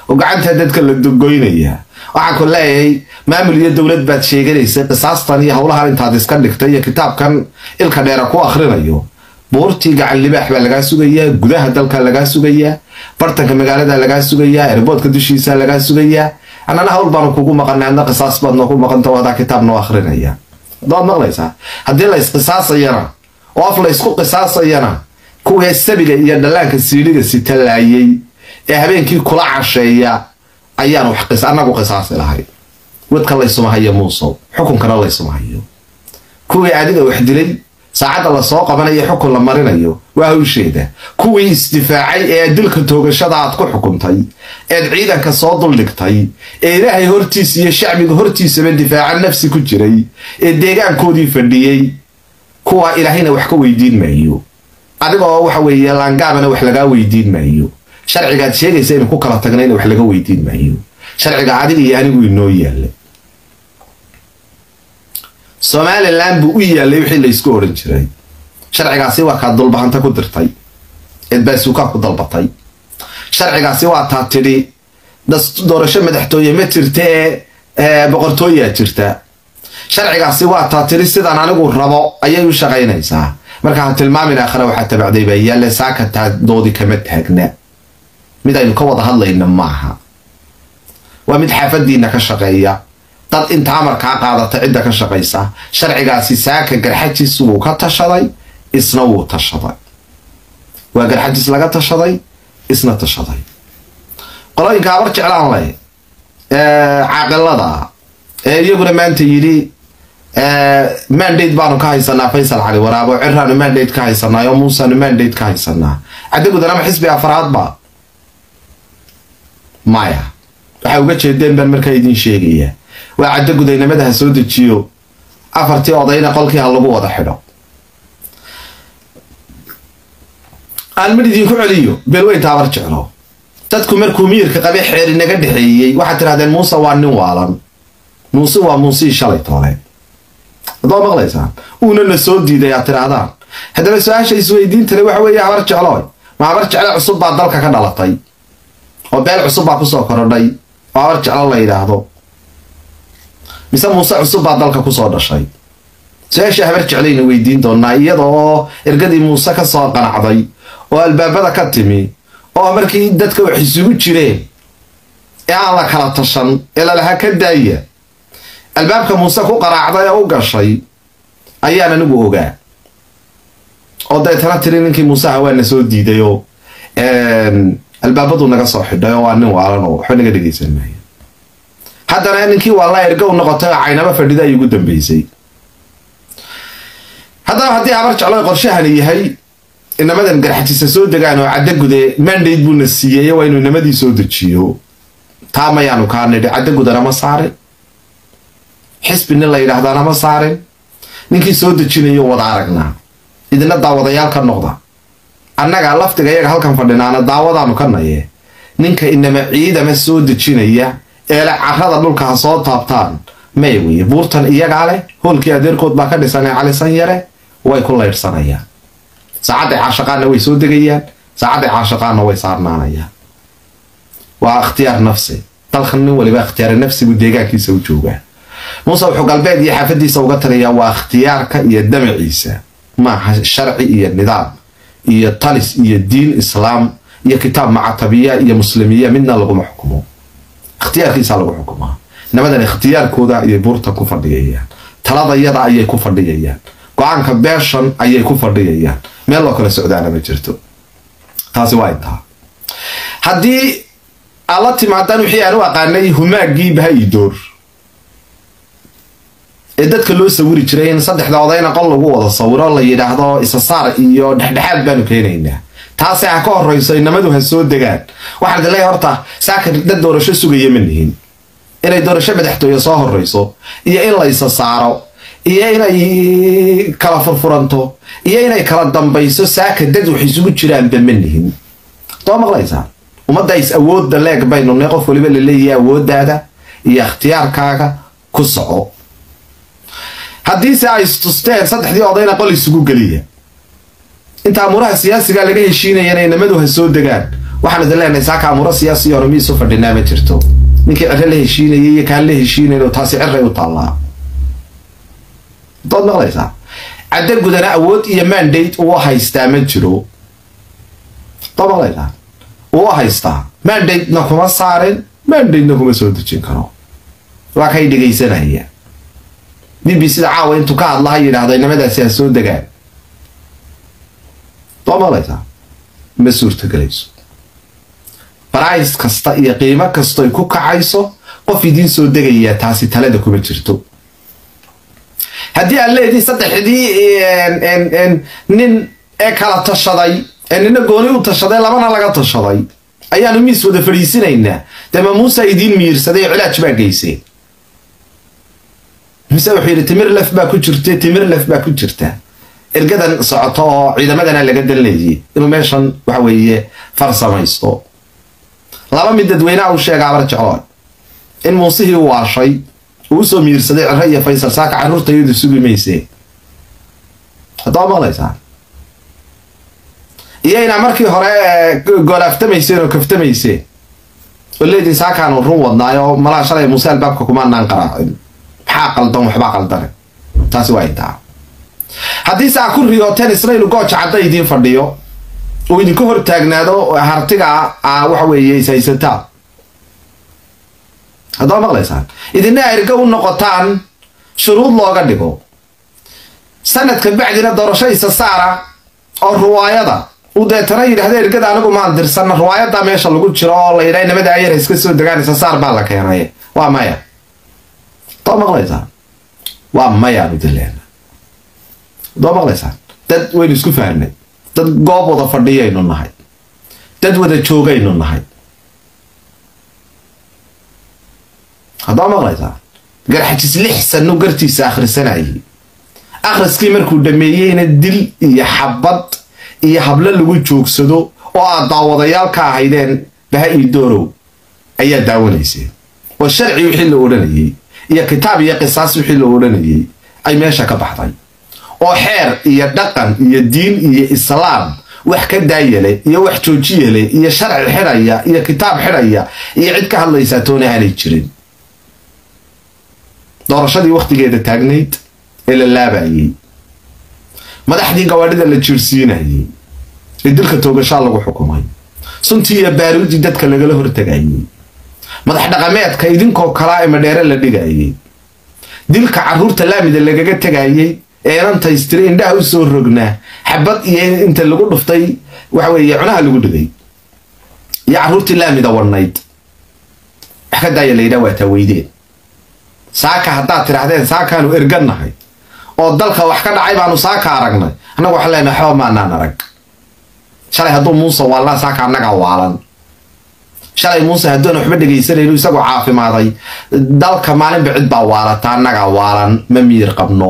oo gacantaa dadka la goynaya waxaan ku leeyahay maamul iyo dowlad baad sheeganaysa qisaastan iyo howlahan intaad iska dhigtay iyo kitaabkan ilka dheera ku akhrinayo buurtii gacan libaax baa lagaa sugayaa gudaha dalka lagaa sugayaa bartanka magaalada lagaa sugayaa erboodka dushiisa lagaa sugayaa annana hawl baanu kugu maqanay adna qisaas baad noogu maqanta hadaa kitaab noo akhrinaya daad maqlaysaa haddii la isqisaasayana oo af la isku qisaasayana kuwii sabiga iyo dhallaanka siidhiga sitalaayey ee habeenkii kula casheeya ayaan wax annagu qisaasi lahay wadka laysuma hayo muusow xukunkana laysuma hayo kuwii adiga wax dilay saacadda lasoo qabanayo xukun la marinayo waa hawsheeda kuwii isdifaacay ee dilka toogashada aad ku xukuntay eed ciidanka soo duldhigtay ee ilaahay hortiisa iyo shacbiga hortiisaba difaaca nafsi ku jiray ee deegaankoodii fadhiyey kuwa ilaahayna wax ka weydiin maayo adigoo waxa weeye laangaabana wax lagaa weydiin maayo sharcigaad sheegaysa inu ku kala tagnayna wax laga weydiin maayo sharciga adiga iyo anigu inoo yaalla somalilan buu u yaallay wixii laysku oran jiray sharcigaasi waa kaa dulbahanta ku dirtay eed baasuukaa ku dalbatay sharcigaasi waa taa tidhi doorasho madaxtooye ma jirta ee boqortooyaa jirta sharcigaasi waa taa tidhi sidaan anigu rabo ayay u shaqaynaysaa marka ha tilmaamin aakhira waxaa tabacday baa yaalle saakataa doodi kama taagna mid aynu ka wada hadlayna maaha waa mid xaafadiina ka shaqeeya dad inta amarkaa qaadata cidda ka shaqaysa sharcigaasi saaka garxajis wuu ka tashaday isna wuu tashaday waa garxajis laga tashaday isna tashaday qolooyinka abar jeclaan leh caaqilada ee iyaguna maanta yidhi mandate baanu ka haysanaa faysal cali waraabo ciraanu mandate ka haysanaa oo muusanu mandate ka haysanaa caddagudan ama xisbi afraadba maya waxaa uga jeedeen baan markaa idiin sheegaya waa caddo gudaynimada ha soo dejiyo afartii odayna qolkii ha lagu wada xidho aan mid idinku celiyo beelweynta abar jeclo dadku markuu miyirka qabe xeer inaga dhexeeyey waxaad tidhahdeen muuse waa nin waalan muuse waa muusii shalay toole hadoo maqlaysaan uuna na soo diiday aad tidhaahdaan haddaba su-aasha isweydiintale waxa weeye habar jeclooy ma habar jecle cusub baa dalka ka dhalatay oo beel cusub baa kusoo korodhay oo habar jeclo la yidhaahdo mise muuse cusub baa dalka kusoo dhashay su-aasha habar jeclayna weydiin doonaa iyada oo ergadii muuse ka soo qanacday oo albaabada ka timi oo markii dadka wax isugu jireen ee aan la kala tashan ee lalaha ka daaya albaabka muuse ku qaraacday oo u gashay ayaan anigu ogaa oo deetana tiri ninkii muuseha waa na soo diiday oo albaabadu naga soo xidhay oo waa nin waalan oo waxba naga dhegaysan maayo haddana ninkii waa la erga u noqotay oo caynaba fadhida ay ugu dambeysay haddaba haddii habar jeclo qorshahani yahay inamadan garxajisa soo degaan oo caddo gude mandate buuna siiyey waa inuu inamadii soo dejiyo taa mayaanu kaa nidhi caddo gudana ma saarin xisbi nin la yidhaahdaana ma saarin ninkii soo dejinayo wada aragnaa idina daawadayaal ka noqda annaga laftiga iyaga halkan fadhinaana daawadaanu ka naye ninka inama ciidama soo dejinaya eele carrada dhulka ha soo taabtaan may weye buurtan iyagaa leh hoolkii adeerkood baa ka dhisanay calisan yare way ku laydhsanayaan saacadday caashaqaanna way soo degayaan saacadday caashaqaanna way saarnaanayaan waa ikhtiyaar nafsi dalkan nin waliba ikhtiyaari nafsigu deegaankiisa u joogaa muuse wuxuu galbeed iyo xaafadiisa uga taliyaa waa ikhtiyaarka iyo damaciisa maaha sharci iyo nidaam iyo talis iyo diin islaam iyo kitaab macatabiya iyo muslimiya midna laguma xukumo ikhtiyaarkiisa lagu xukumaa nimadan ikhtiyaarkooda ayay buurta ku fadhiyayaan taladayada ayay ku fadhiyayaan go-aanka beeshan ayay ku fadhiyayaan meel loo kala socdaana ma jirto taasi waa intaa haddii aad la timaadaan wixii aan u aqaanay humaaggii bahaidoor ee dadka loo sawiri jiray in saddexda odayna qol lagu wada sawiro la yidhaahdo isasaar iyo dhexdhexaad baanu keenaynaa taasi ha ka horrayso inamadu ha soo degaan waxaan idin leeyahay horta saaka dad doorasho sugaya ma nihin inay doorasho madaxtooye soo horrayso iyo in la isa saaro iyo inay kala furfuranto iyo inay kala dambayso saaka dad wax isugu jiraanba ma nihin doo maqlaysaa ummadda is awoodda leeg baynu ne qof waliba la leeyahay awooddaada iyo ikhtiyaarkaaga ku soco haddiise ay istusteen saddexdii odayna qol isugu geliya inta amuuraha siyaasiga laga heshiinayana inamadu ha soo degaan waxaan idin leenahay saaka amuro siyaasi hore miisu fadhinaa ma jirto ninkii ciro la heshiinayay iyo kaan la heshiinayn taasi ciray u taallaa dood maqlaysaa cadda gudana awood iyo mandate uu haystaa ma jiro dood maqlaysaa uu haystaa mandate-na kuma saarin mandate-na kuma soo dejin karo waa kay dhegaysanaya b b sida caawa intuu ka hadlaha yidhaahdo inamadaasi ha soo degaan dood maqlaysaa ma suurtagelayso barays kasta iyo qiimo kasto ay ku kacayso qof idiin soo degayaa taasi talada kuma jirto haddii aan leediin saddexdii nin ee kala tashaday ee nina gooni u tashaday labana laga tashaday ayaanu miis wada fadhiisinaynaa dee ma muusa idiin miirsaday cilaaj baa geyseen mise wuxuu yidhi timir lef baa ku jirta timir lef baa ku jirta ergadan socoto oo ciidamadana laga danleeyay inuu meeshan waxa weeye farsamaysto laba mid dadweynaha u sheega abar jecloon in muusihii u waashay uu usoo miirsaday ciro iyo faysal saaka carruurta iyadu sugi maysee haddaba maqlaysaa iyo inaa markii hore goolaaftamayseen oo kaftamayseen oo leediin saakaanu run wadnaay oo malaa shalay muuse albaabka kumaanaan qaraacin maxaa qaldan waxbaa qaldane taasi waa intaa haddii saa ku riyooteen isnaylu gooja cadda idiin fadhiyo uu idinku hor taagnaado hartiga waxa weeye ishaysataa haddaba maqlaysaan idina erga u noqotaan shuruud looga dhigo sanadka bacdina doorasho isa saara oo ruwaayada uu deetana yidhahda ergada anigu maan dirsanna ruwaayaddaa meesha lagu jiro oo la yidhaha inamada ayar iska soo degaan isa saar baa la keenay waa maya haddaba maqlaysaan waa mayaan idin leena haddaba maqlaysaan dad waynu isku fahnay dad goob wada fadhiyaynu nahay dad wada joogaynu nahay haddaba maqlaysaa garxajis lix sano gartiisa akhrisanayay akhriskii markuu dhameeyeyna dil iyo xabad iyo hablo lagu joogsado oo aad daawadayaal ka ahaydeen baha iyo doorow ayaa daawanayseen oo sharci wixii la odhanayay iyo kitaab iyo qisaas wixii la odhanayay ay meesha ka baxday oo xeer iyo dhaqan iyo diin iyo islaam wax ka daayale iyo wax joojiyale iyo sharci xidhaya iyo kitaab xidhaya iyo cid ka hadlaysaa toona aanay jirin doorashadii wakhtigeeda taagnayd ee la laabayay madaxdii gawaadhida la jiirsiinayay ee dilka toogashaa lagu xukumay suntii iyo baaruudii dadka lagala hortagayay madax dhaqameedka idinkoo kalaa ee madheere la dhigayay dilka carruurta laamida lagaga tegayay eenan taystiri indhaha u soo rognaa xabad iyo inta lagu dhuftay waxa weeye cunaha lagu dhigay iyo carruurtii laamida wadhnayd wax ka daaya la yidhaha waa taaweydeen saaka haddaad tidhaahdeen saakaanu ergannahay oo dalka wax ka dhacay baanu saaka aragnay annagu waxaan leenahay waxba maanaan arag shalay hadduu muuse waalnaa saaka annagaa waalan shalay muuse hadduuna waxba dhegaysanayno isagoo caafimaaday dalka maalinba cid baa waalata annagaa waalan ma miyir qabno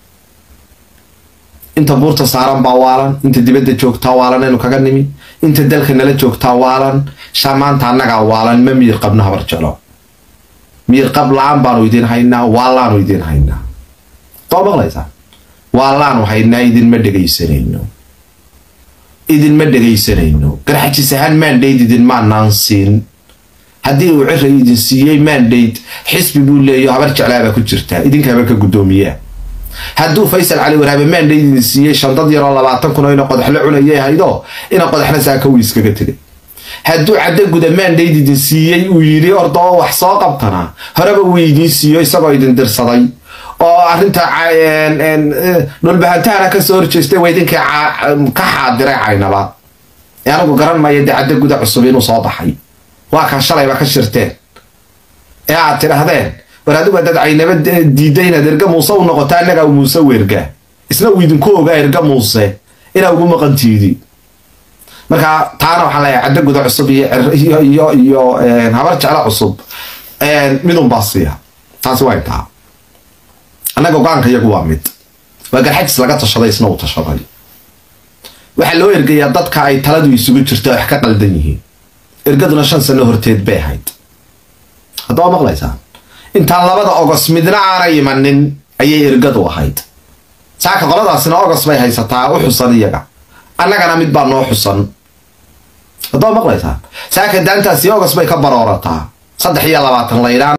inta buurta saaran baa waalan inta dibadda joogtaa waalan aynu kaga nimi inta dalka nala joogtaa waalan shaa maanta annagaa waalan ma miyir qabno habar jeclo miyir qab la-aan baanu idiin haynaa waalaanu idiin haynaa doo maqlaysaa waalaanu haynaa idinma dhegaysanayno idinma dhegaysanayno garxajis ahaan mandate idinmaanaan siin haddii uu cira idin siiyey mandate xisbi buu leeyo habar jeclaabaa ku jirtaa idinkaaba ka guddoomiyaa hadduu faysal cali waraabe mandate idin siiyey shandad yaroo labaatan kun oo ina qodaxla cunayay haydo ina qodaxna saaka wuu iskaga tegay hadduu cadda guda mandate idin siiyey uu yidhi orda oo wax soo qabtana horeba wuu idiin siiyo isagoo idin dirsaday oo arrinta dhulbahantahana kasoo horjeestay waa idinkii ka xaadiray caynaba ee anigu garan maayo dee cadda guda cusub inuu soo baxay waa kaa shalayba ka shirteen ee aad tidhahdeen war adigu haddaad caynaba diidda inaad erga muuse u noqoto annagaa muuse weerga isna uu idinku ogaa erga muuse inaa ugu maqantiidi marka taana waxaan leeyahay cadda guda cusub iyo iyo iyo habar jeclo cusub midunbaa siiya taasi waa intaa annaga go-aanka iyagu waa mid waa garxajis laga tashaday isna uu tashaday waxaa loo ergayaa dadka ay taladu isugu jirto wax ka qaldan yihiin ergaduna shan sano horteed bay ahayd haddaba maqlaysaan intaan labada ogos midna aanay imanin ayay ergadu ahayd saaka qoladaasina ogos bay haysataa u xusan iyaga annagana mid baa noo xusan haddaad maqlaysaa saaka daantaasi ogas bay ka baroorataa saddex iyo labaatan laydhaan